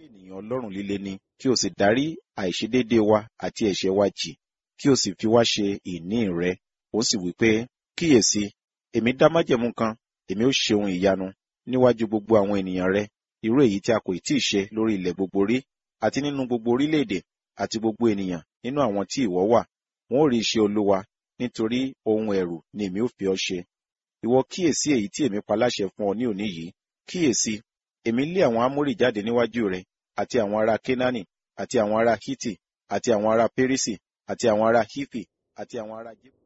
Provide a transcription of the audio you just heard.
ènìyàn ọlọ́rùn líle ni kí o sì dárí àìṣedéédéé wa àti ẹ̀ṣẹ̀ wa jì kí o sì fi wá ṣe ìní rẹ ó sì wí pé kíyèsí èmi dá májẹ̀mú kan èmi ó ṣe ohun ìyanu níwájú gbogbo àwọn ènìyàn rẹ irú èyí tí a kò tí ì ṣe lórí ilẹ̀ gbogbo rí àti nínú gbogbo orílẹ̀-èdè àti gbogbo ènìyàn nínú àwọn tí ìwọ wà wọn ó rí iṣẹ́ olúwa nítorí ohun ẹ̀rù ni èmi ó fi ọ́ ṣe ìwọ kíyèsí èyí tí èmi pa láṣẹ fún ọ ní òní yìí kíyèsí èmi lé àwọn amórì jáde níwájú rẹ àti àwọn ará kénáánì àti àwọn ará hítì àti àwọn ará pérísì àti àwọn ará hífì àti àwọn ará jébù